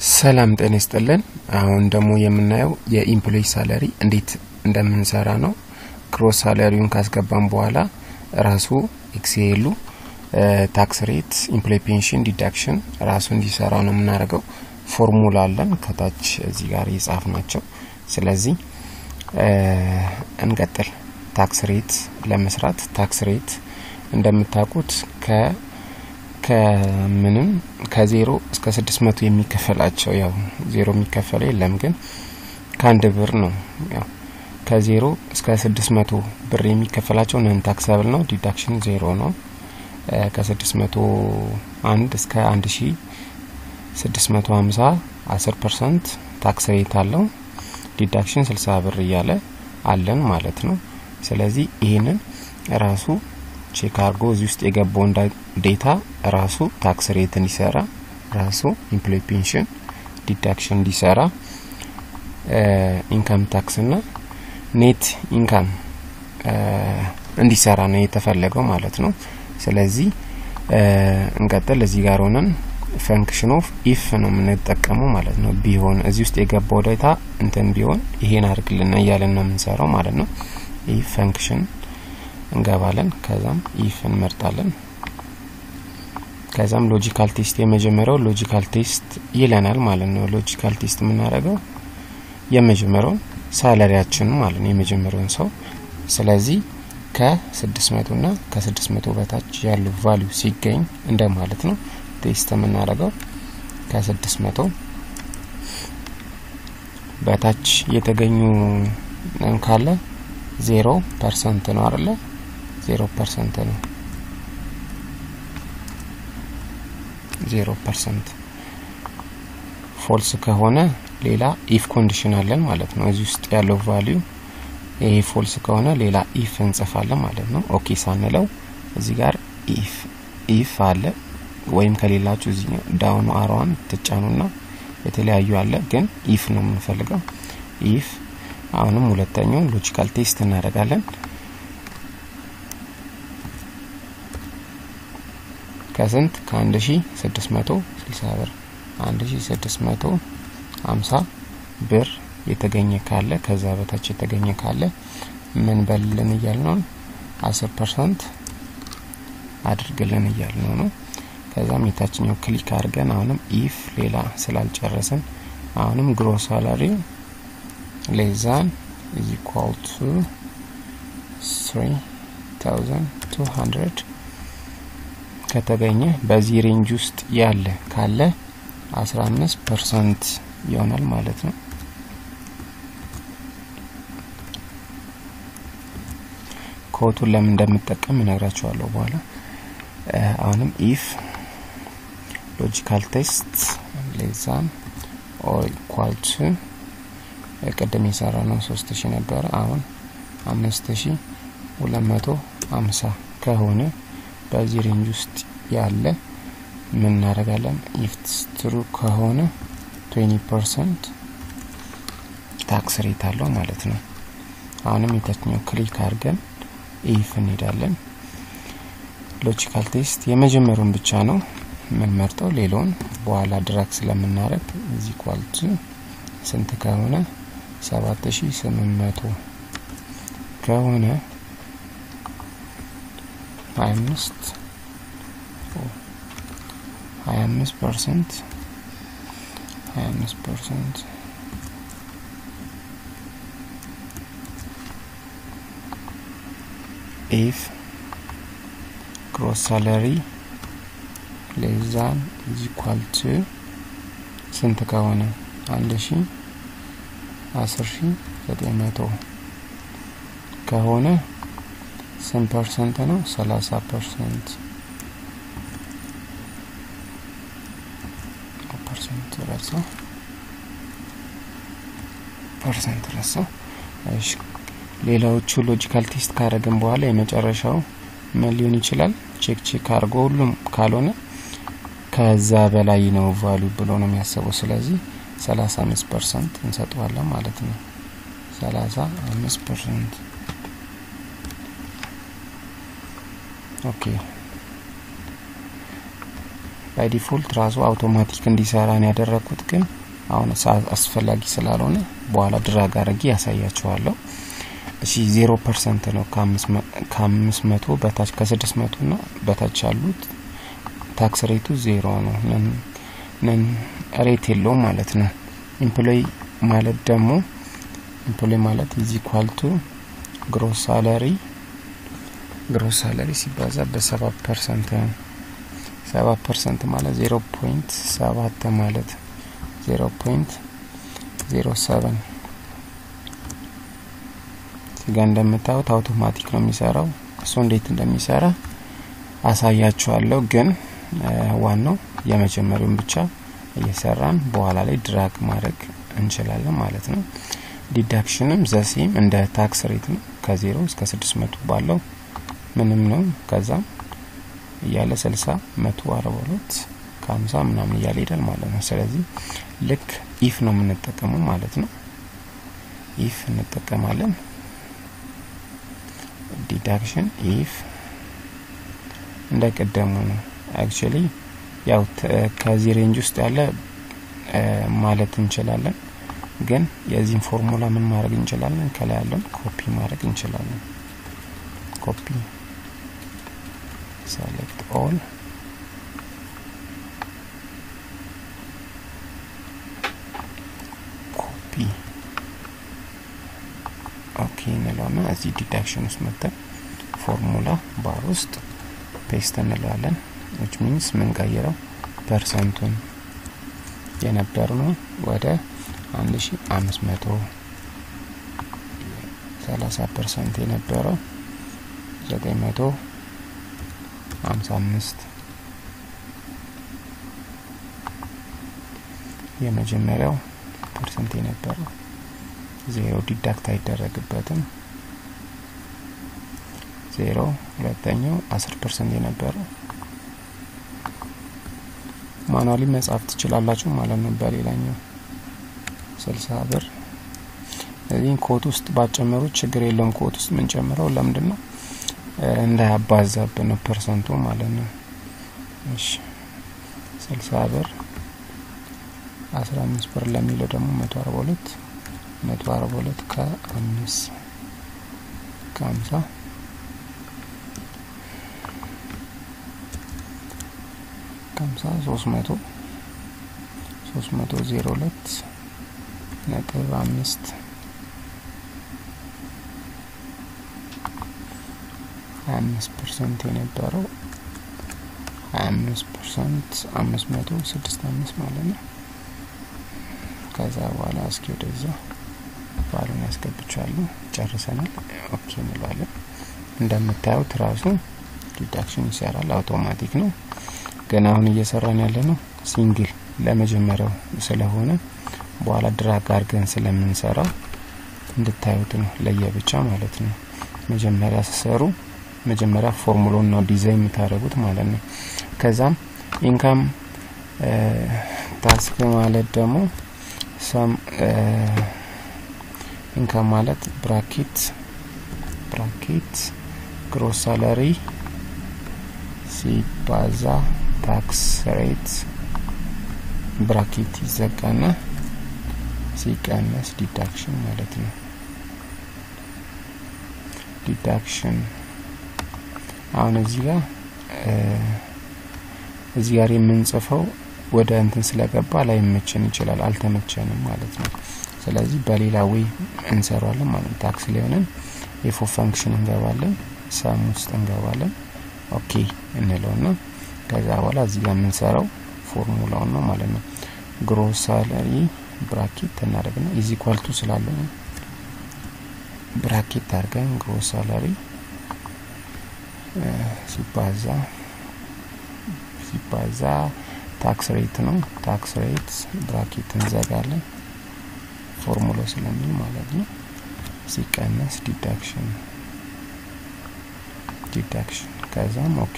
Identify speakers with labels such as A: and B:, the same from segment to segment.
A: ሰላም ጤና ይስጥልን። አሁን ደግሞ የምናየው የኢምፕሎይ ሳለሪ እንዴት እንደምንሰራ ነው። ክሮስ ሳለሪውን ካስገባን በኋላ ራሱ ኤክስኤሉ ታክስ ሬት፣ ኢምፕሎይ ፔንሽን፣ ዲዳክሽን ራሱ እንዲሰራ ነው የምናደርገው። ፎርሙላ አለን ከታች እዚህ ጋር የጻፍ ናቸው። ስለዚህ እንቀጥል። ታክስ ሬት ለመስራት ታክስ ሬት እንደምታውቁት ከ ከምንም ከዜሮ እስከ ስድስት መቶ የሚከፈላቸው ያው ዜሮ የሚከፈለው የለም ግን ከአንድ ብር ነው። ያው ከዜሮ እስከ ስድስት መቶ ብር የሚከፈላቸው ነን ታክሰብል ነው። ዲዳክሽን ዜሮ ነው። ከስድስት መቶ አንድ እስከ አንድ ሺ ስድስት መቶ ሀምሳ አስር ፐርሰንት ታክስ ሬት አለው። ዲዳክሽን ስልሳ ብር እያለ አለን ማለት ነው። ስለዚህ ይህንን ራሱ ቼክ አድርጎ እዚህ ውስጥ የገባውን ዴታ ራሱ ታክስ ሬት እንዲሰራ ራሱ ኢምፕሎይ ፔንሽን ዲዳክሽን እንዲሰራ ኢንካም ታክስ ና ኔት ኢንካም እንዲሰራ ነው የተፈለገው ማለት ነው። ስለዚህ እንቀጥል። እዚህ ጋር ሆነን ፈንክሽን ኦፍ ኢፍ ነው የምንጠቀመው ማለት ነው። ቢሆን እዚህ ውስጥ የገባው ዴታ እንትን ቢሆን ይሄን አድርግልና እያለን ነው የምንሰራው ማለት ነው። ኢፍ ፈንክሽን እንገባለን። ከዛም ኢፍ እንመርጣለን። ከዛም ሎጂካል ቴስት የመጀመሪያው ሎጂካል ቴስት ይለናል ማለት ነው። ሎጂካል ቴስት የምናደርገው የመጀመሪያውን ሳለሪያችን ማለት ነው የመጀመሪያውን ሰው ስለዚህ ከስድስት መቶ ና ከስድስት መቶ በታች ያሉ ቫሊዩ ሲገኝ እንደ ማለት ነው። ቴስት የምናደርገው ከስድስት መቶ በታች የተገኙ ካለ ዜሮ ፐርሰንት ነው አይደለ? ዜሮ ፐርሰንት ነው። ዜሮ ፐርሰንት ፎልስ ከሆነ ሌላ ኢፍ ኮንዲሽን አለን ማለት ነው። እዚህ ውስጥ ያለው ቫሊዩ ይሄ ፎልስ ከሆነ ሌላ ኢፍ እንጽፋለን ማለት ነው። ኦኬ ሳንለው እዚህ ጋር ኢፍ ኢፍ አለ ወይም ከሌላችሁ እዚህ ዳውኑ አሯን ትጫኑና የተለያዩ አለ ግን ኢፍ ነው የምንፈልገው ኢፍ አሁንም ሁለተኛውን ሎጂካል ቴስት እናደርጋለን። ከስንት ከአንድ ሺ ስድስት መቶ ስልሳ ብር አንድ ሺ ስድስት መቶ ሀምሳ ብር የተገኘ ካለ ከዛ በታች የተገኘ ካለ ምን በልልን እያልነው አስር ፐርሰንት አድርግልን እያልነው ነው። ከዛም የታችኛው ክሊክ አድርገን አሁንም ኢፍ ሌላ ስላልጨረስን አሁንም ግሮስ ሳላሪ ሌዛን is equal to 3200 ከተገኘ በዚህ ሬንጅ ውስጥ ያለ ካለ 15 ፐርሰንት ይሆናል ማለት ነው። ኮቱን ለምን እንደምጠቀም እነግራችኋለሁ በኋላ። አሁንም ኢፍ ሎጂካል ቴስት ሌዛን ኦር ኢኳል ቱ ቅድም የሰራ ነው ሶስት ሺ ነበረ። አሁን አምስት ሺ ሁለት መቶ አምሳ ከሆነ በዚህ ሬንጅ ውስጥ ያለ ምን እናደርጋለን? ኢፍትስ ትሩ ከሆነ ትዌንቲ ፐርሰንት ታክስ ሬት አለው ማለት ነው። አሁንም የታችኛው ክሊክ አድርገን ኢፍ እንሄዳለን። ሎጂካል ቴስት የመጀመሪያውን ብቻ ነው የምንመርጠው፣ ሌላውን በኋላ ድራግ ስለምናደርግ እዚህ ኳልቱ ስንት ከሆነ ሰባት ሺ ስምንት መቶ ከሆነ ሀያ አምስት ሀያ አምስት ፐርሰንት ሀያ አምስት ፐርሰንት ኢፍ ግሮስ ሳለሪ ሌዛን ኢዝ ኢኳል ቱ ስንት ከሆነ አንድ ሺ አስር ሺ ዘጠኝ መቶ ከሆነ ስንት ፐርሰንት ነው? ሰላሳ ፐርሰንት ፐርሰንት ረሳው ፐርሰንት ረሳው። እሺ ሌላዎቹ ሎጂካል ቴስት ካደረግን በኋላ የመጨረሻው ምን ሊሆን ይችላል? ቼክ ቼክ አድርጎ ሁሉም ካልሆነ ከዛ በላይ ነው ቫሉ ብሎ ነው የሚያስበው። ስለዚህ ሰላሳ አምስት ፐርሰንት እንሰጠዋለን ማለት ነው። ሰላሳ አምስት ፐርሰንት ኦኬ። ባይ ዲፎልት ራሱ አውቶማቲክ እንዲሰራ ነው ያደረግኩት ግን አሁን አስፈላጊ ስላልሆነ በኋላ ድራግ አድርጌ ያሳያችኋለሁ እሺ ዜሮ ፐርሰንት ነው ከአምስት መቶ በታች ከስድስት መቶ ና በታች ያሉት ታክስ ሬቱ ዜሮ ነው ነን ሬት የለውም ማለት ነው ኢምፕሎይ ማለት ደግሞ ኢምፕሎይ ማለት ኢዝ ኢኳል ቱ ግሮስ ሳለሪ ግሮስ ሳለሪ ሲባዛ በሰባት ፐርሰንት ነው ሰባት ፐርሰንት ማለት ዜሮ ፖይንት ሰባት ማለት ዜሮ ፖይንት ዜሮ ሰቨን እዚጋ እንደምታዩት አውቶማቲክ ነው የሚሰራው እሱ እንዴት እንደሚሰራ አሳያችኋለሁ ግን ዋናው የመጀመሪያውን ብቻ እየሰራን በኋላ ላይ ድራግ ማድረግ እንችላለን ማለት ነው ዲዳክሽንም ዘሴም እንደ ታክስ ሬት ነው ከዜሮ እስከ ስድስት መቶ ባለው ምንም ነው ከዛም እያለ ስልሳ መቶ አርባ ሁለት ከሀምሳ ምናምን እያለ ሄዳል ማለት ነው ስለዚህ ልክ ኢፍ ነው የምንጠቀመው ማለት ነው ኢፍ እንጠቀማለን ዲዳክሽን ኢፍ እንደ ቀደሙ ነው አክቹሊ ያው ከዚህ ሬንጅ ውስጥ ያለ ማለት እንችላለን ግን የዚህን ፎርሙላ ምን ማድረግ እንችላለን ከላይ ያለን ኮፒ ማድረግ እንችላለን ኮፒ select all ኮፒ ኦኬ እንለውና እዚህ ዲዳክሽን ውስጥ መጥተን ፎርሙላ ባር ውስጥ ፔስት እንለዋለን ዊች ሚንስ ምንቀይረው ፐርሰንቱን የነበር ነው ወደ አንድ ሺ አምስት መቶ ሰላሳ ፐርሰንት የነበረው ዘጠኝ መቶ ሀምሳ አምስት የመጀመሪያው ፐርሰንት የነበረው ዜሮ ዲዳክት አይደረግበትም ዜሮ ሁለተኛው አስር ፐርሰንት የነበረው ማኑዋሊ መጻፍ ትችላላችሁ ማለት ነው በሌላኛው ስልሳ ብር እዚህ ኮት ውስጥ ባጨመሩት ችግር የለውም ኮት ውስጥ ምንጨምረው ለምንድን ነው እንዳያባዛብን ነው ፐርሰንቱ ማለት ነው እሺ ስልሳ ብር አስራ አምስት ብር ለሚለው ደግሞ መቶ አርባ ሁለት መቶ አርባ ሁለት ከአምስት ከሀምሳ ከሀምሳ ሶስት መቶ ሶስት መቶ ዜሮ ሁለት ነጥብ አምስት ሀያ አምስት ፐርሰንት የነበረው ሀያ አምስት ፐርሰንት አምስት መቶ ስድስት አምስት ማለት ነው ከዛ በኋላ እስኪ ወደዛ ባሉን ያስገብቻለሁ ጨርሰናል ኦኬ እንለዋለን እንደምታዩት ራሱ ዲዳክሽን ይሰራል አውቶማቲክ ነው ግን አሁን እየሰራን ያለ ነው ሲንግል ለመጀመሪያው ስለሆነ በኋላ ድራግ አርገን ስለምንሰራው እንድታዩት ነው ለየብቻ ማለት ነው መጀመሪያ ስሰሩ መጀመሪያ ፎርሙሎን ነው ዲዛይን የምታደርጉት ማለት ነው ከዛም ኢንካም ታክስ ማለት ደግሞ ሰም ኢንካም ማለት ብራኬት ብራኬት ግሮስ ሳላሪ ሲባዛ ታክስ ሬት ብራኬት ይዘጋና ሲቀነስ ዲዳክሽን ማለት ነው ዲዳክሽን አሁን እዚህ ጋር እዚህ ጋር የምንጽፈው ወደ እንትን ስለገባ ላይመቸን ይችላል አልተመቸንም ማለት ነው ስለዚህ በሌላ ወይ እንሰራለን ማለት ታክስ ሊሆንን የፎ ፈንክሽን እንገባለን ሰም ውስጥ እንገባለን ኦኬ እንለውና ከዛ በኋላ እዚህ ጋር የምንሰራው ፎርሙላውን ነው ማለት ነው ግሮስ ሳለሪ ብራኬት እናደርግና ኢዚ ኳልቱ ስላለው ብራኬት አድርገን ግሮስ ሳላሪ ሲባዛ ሲባዛ ታክስ ሬት ነው ታክስ ሬት ብራኬት እንዘጋለን ፎርሙላ ስለሚል ማለት ነው ሲቀነስ ዲዳክሽን ዲዳክሽን ከዛም ኦኬ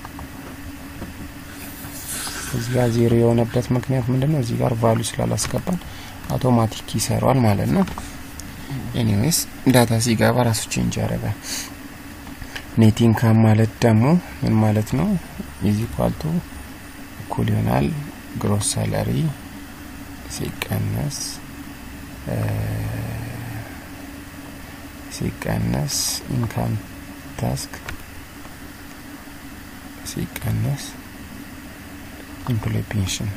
A: እዚህ ጋር ዜሮ የሆነበት ምክንያት ምንድን ነው እዚህ ጋር ቫሉ ስላላስገባን አውቶማቲክ ይሰሯል ማለት ነው ኤኒዌይስ ዳታ ሲገባ ራሱ ቼንጅ ያደርጋል ኔት ኢንካም ማለት ደግሞ ምን ማለት ነው ኢዚ ኳልቱ እኩል ይሆናል ግሮስ ሳለሪ ሲቀነስ ሲቀነስ ኢንካም ታስክ ሲቀነስ ኢምፕሎይ ፔንሽን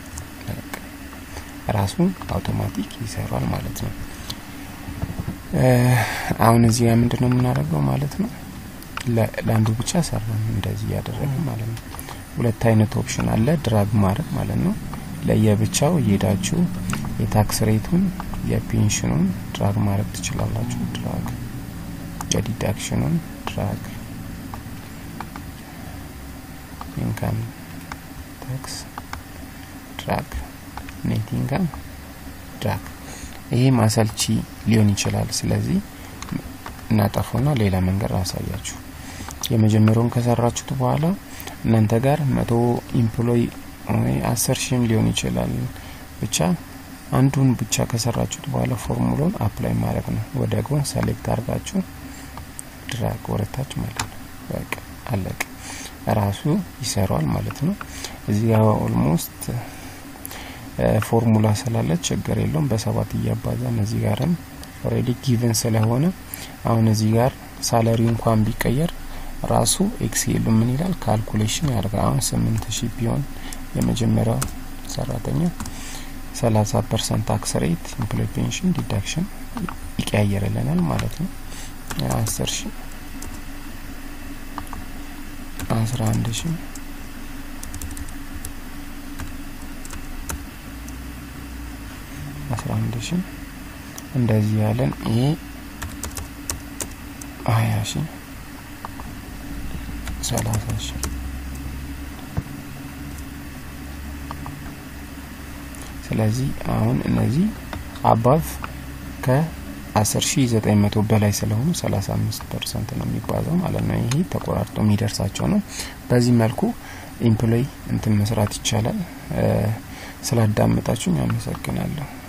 A: ራሱ አውቶማቲክ ይሰራል ማለት ነው። አሁን እዚህ ጋር ምንድን ነው የምናደርገው ማለት ነው? ለአንዱ ብቻ ሰራን እንደዚህ እያደረግን ማለት ነው። ሁለት አይነት ኦፕሽን አለ ድራግ ማድረግ ማለት ነው። ለየብቻው እየሄዳችሁ የታክስ ሬቱን የፔንሽኑን ድራግ ማድረግ ትችላላችሁ። ድራግ የዲዳክሽኑን ድራግ ኢንካም ታክስ ድራግ ኔት ኢንካም ድራግ ይሄ ማሰልቺ ሊሆን ይችላል። ስለዚህ እናጠፉና ሌላ መንገድ አሳያችሁ። የመጀመሪያውን ከሰራችሁት በኋላ እናንተ ጋር መቶ ኢምፕሎይ ወይ አስር ሺህም ሊሆን ይችላል። ብቻ አንዱን ብቻ ከሰራችሁት በኋላ ፎርሙላውን አፕላይ ማድረግ ነው። ወደ ጎን ሰሌክት አድርጋችሁ ድራግ ወረታች ማለት ነው። በቃ አለቀ። ራሱ ይሰራዋል ማለት ነው። እዚህ ጋር ኦልሞስት ፎርሙላ ስላለ ችግር የለውም። በሰባት እያባዛን እዚህ ጋርም ኦልሬዲ ጊቨን ስለሆነ አሁን እዚህ ጋር ሳለሪ እንኳን ቢቀየር ራሱ ኤክሴሉ ምን ይላል ካልኩሌሽን ያደርጋል። አሁን ስምንት ሺህ ቢሆን የመጀመሪያው ሰራተኛ ሰላሳ ፐርሰንት ታክስ ሬት ኢምፕሎይ ፔንሽን ዲዳክሽን ይቀያየርልናል ማለት ነው። አስር ሺህ አስራ አንድ ሺህ አስራ አንድ ሺህ እንደዚህ ያለን ይሄ ሀያ ሺህ ሰላሳ ሺህ ስለዚህ አሁን እነዚህ አባቭ ከአስር ሺ ዘጠኝ መቶ በላይ ስለሆኑ ሰላሳ አምስት ፐርሰንት ነው የሚባዛው ማለት ነው። ይሄ ተቆራርጦ የሚደርሳቸው ነው። በዚህ መልኩ ኢምፕሎይ እንትን መስራት ይቻላል። ስላዳመጣችሁኝ አመሰግናለሁ።